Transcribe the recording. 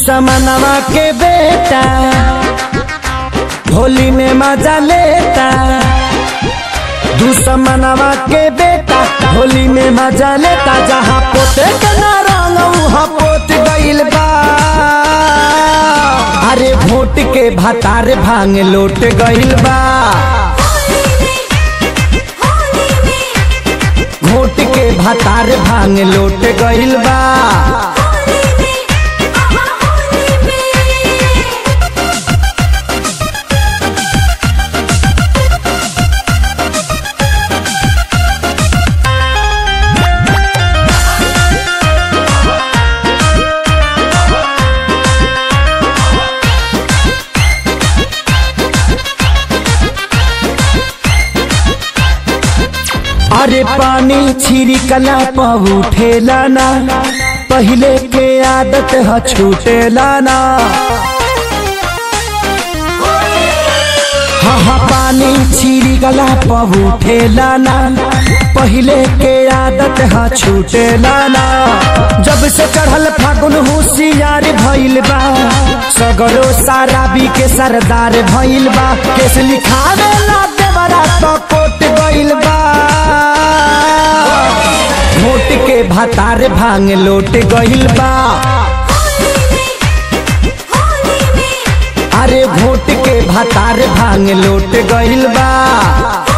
दुश्मनवा के बेटा होली में मजा लेता दुश्मनवा के बेटा होली में मजा लेता जहाँ पोते के ना रंग वहाँ पोत गइल बा अरे वोट के भतार भांग लोट गइल बा वोट के भतार भांग लोट गइल बा अरे पानी छिड़कला पर उठेला ना पहले के आदत ह छूटेला ना हाँ हाँ पानी छिड़कला पर उठेला ना पहले के आदत ह छूटेला ना जब से चढ़ल फागुन होशियार भइल बा सगरो साराबी के सरदार भइल बा केस लिखावे ला देवरा तो कोट गइल बा वोट के भतार भांग लोट गइल बा अरे वोट के भतार भांग लोट गइल बा